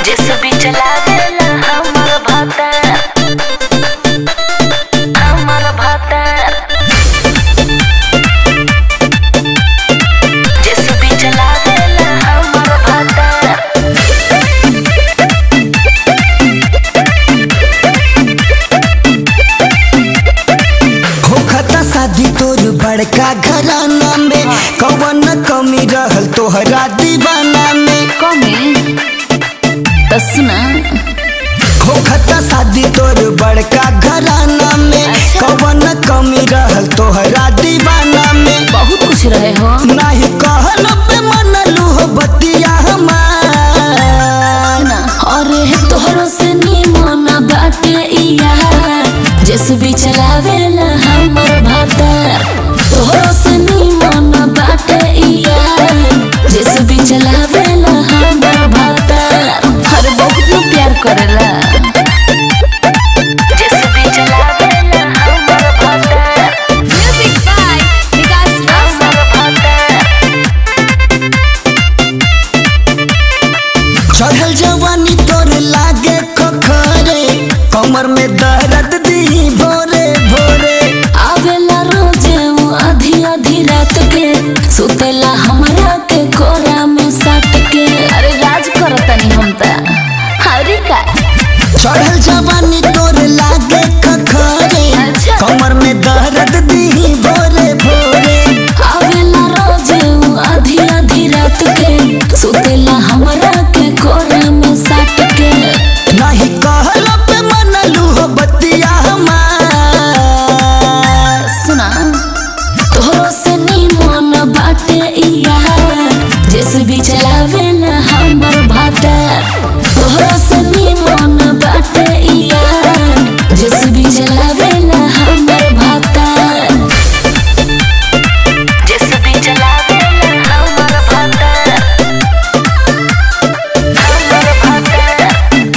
JCB चलावेला हमर भातार हमर भातार जेसीबी चलावेला हमर भातार होखता शादी तोर बड़का घराना में कवन कमी रहल तोहरा दीवाना में कमी तो सुना होखता शादी तोर बड़का घराना में अच्छा। कवन कमी रहल तोहरा दीवाना में बहुत कुछ रहे हो नाही कहल पे मनलू हो बतिया हमार ना अरे तोहरो से निमन बाटे इया जेसीबी चलावेला हमर भातार तोहरो से निमन बाटे इया जेसीबी चलावेला हमर भातार अरे बहुत लोग प्यार करेला जेसीबी चलावेला हमर भातार Music by Vikas Rasa. हमर भातार चढ़ल जवानी तोर लागे खखरे कमर में दर्द दी भोरे भोरे आवेला रोजे वो आधी आधी रात के सुतेला हमरा के कोरा में साट के अरे राज करतनी हम त हरी का चढ़ल जवानी तोर लागे खखरे अच्छा। कमर में दर्द दी भोरे भोरे आवेला रोजे वो आधी आधी रात के सुतेला हमरा के कोरा में साट के नहीं कहल पे मनलू हो बतिया हमार सुना तोहरो से निमन बाटे इया जैसे भी चलावेला हमर भातार तोहरो से निमन बाटे इया जैसे भी चलावेला हमर भातार जैसे भी चलावेला हमर भातार हमर भातार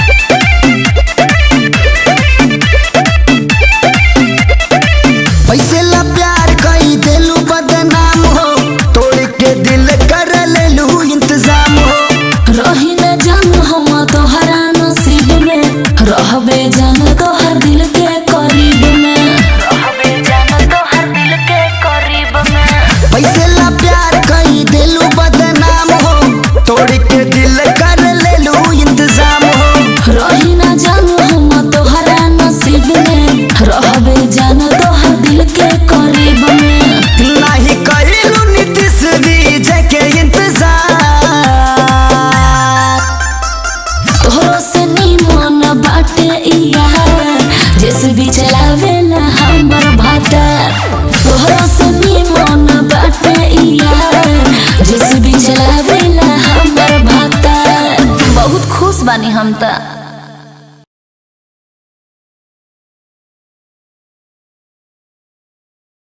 पैसे ला प्यार कई देलू बदनाम हो तोड़ के दिल कर लेलू इंतजाम हो रही न जान हम तोहरा नसीब में रहबे जान तोहर दिल के करीब में रहबे जान तोहर दिल के करीब में पैसे ला प्यार कई देलू बदनाम हो तोड़ के दिल कर लेलू इंतजाम हो रही न जान हम तोहरा नसीब में रहबे जान तोहर दिल के करीब में नहीं करेलू नीतीश विजय के इंतजार तोहरो से निमन बाटे इया जैसे भी चलावेला हमर भातार तोहरो से